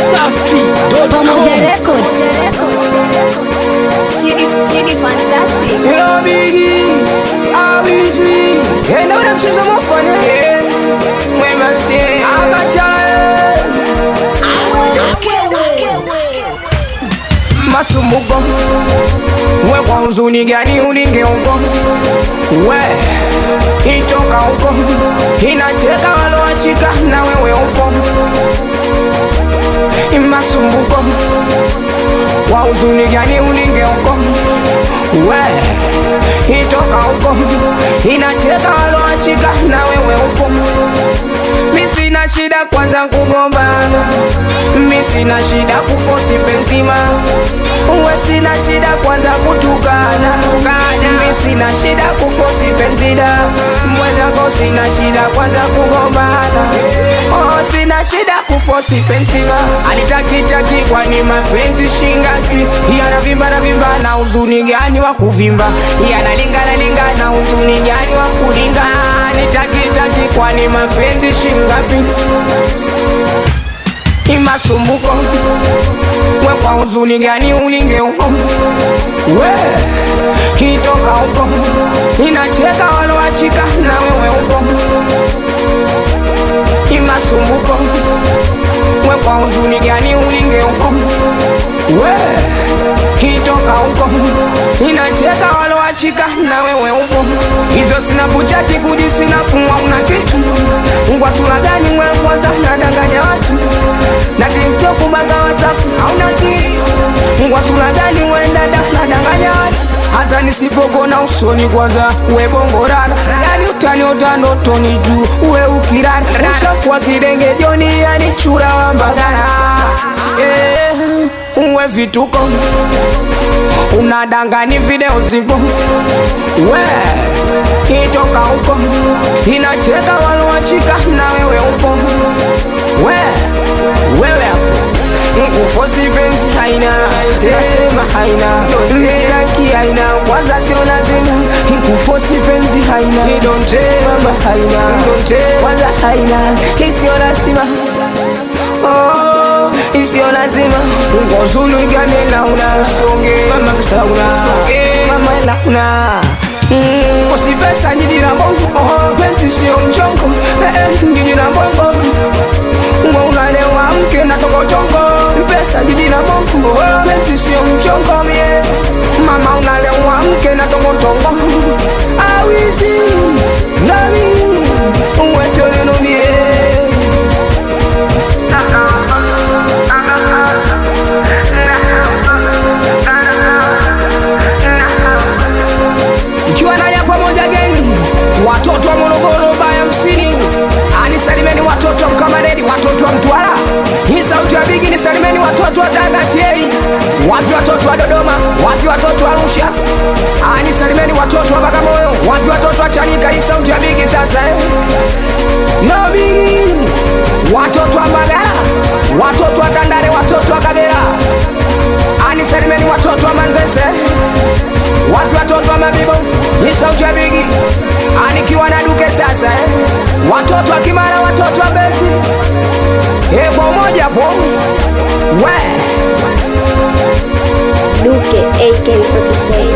Dachimsafi.com Pamoja Record. Chigi, Chigi Fantastic. Yo Biggie, Awizi, enda ule mchezo mufanya eh, mwema si abacha eh, masumbuko we kwa huzuni gani ulinge huko we itoka huko inacheka waloachika na wewe huko masumbuko wa huzuni gani ulinge huko we itoka huko inacheka waloachika na wewe huko mi sina shida kwanza kugombana mi sina shida kufosi penzima we sina shida kwanza kutukana mi sina shida kufosi penzida mwenzako sina shida kwanza kugombana oh, sina shida kufosi penzima alitakitaki kwani mapenzi shingapi yanavimba na vimba na uzuni gani wa kuvimba yanalingana lingana uzuni gani wa kulinga nitakitaki kwani mapenzi shingapi imasumbuko we kwa uzuni gani ulinge huko we kitoka huko inacheka waloachika na wewe huko imasumbuko we kwa uzuni gani ulinge huko we kitoka huko inacheka waloachika na wewe huko hizo sina buchati kuji sina pumwa una kitu ngwa sura gani mwe kwanza nadanganya watu na tiktok banga wasafu hauna kitu ngwa sura gani we dada nadanganya watu hata nisipokona usoni kwanza we bongorana yani utani utanotoni juu we ukirana ushakuwa kidenge joni yani chura wa mbagana eh, uwe vituko unadangani video zipo we itoka huko inacheka waloachika na wewe upo we wewe hapo nkufosi pensi haina nasema haina mstaki haina kwanza sio lazima nkufosi penzi haina idonte mama haina idonte kwanza haina isiyo lazima oh, isiyo lazima ngozulu igane launa songe mama msauna mama launa Mm, usipesa njiji na bongo oh, penzi sio mchongo eh, eh, njiji na bongo Mwa unalewa mke na tokotongo pesa jiji na bongo oh, penzi sio mchongo mie mama unalewa mke na tokotongo awizi nami uwetoleno mie Mkiwa naja pamoja geni, watoto wa Morogoro baya msini, anisalimeni watoto wa Mkamaredi, watoto wa Mtwara, hii sauti ya bigi nisalimeni watoto wa Tanga Chei, wapi watoto wa Dodoma, wapi watoto wa Arusha, anisalimeni watoto wa Bagamoyo, wapi watoto wa Chanika, hii sauti ya bigi sasa eh. No bigi, watoto wa Mbagala, watoto wa Tandale, watoto wa Kagera, anisalimeni watoto wa Manzese wapi watoto wa mabibo ni sauti ya bigi anikiwa na duke sasa eh? watoto wa kimara watoto wa besi eh, kwa umoja po we Duke AK47.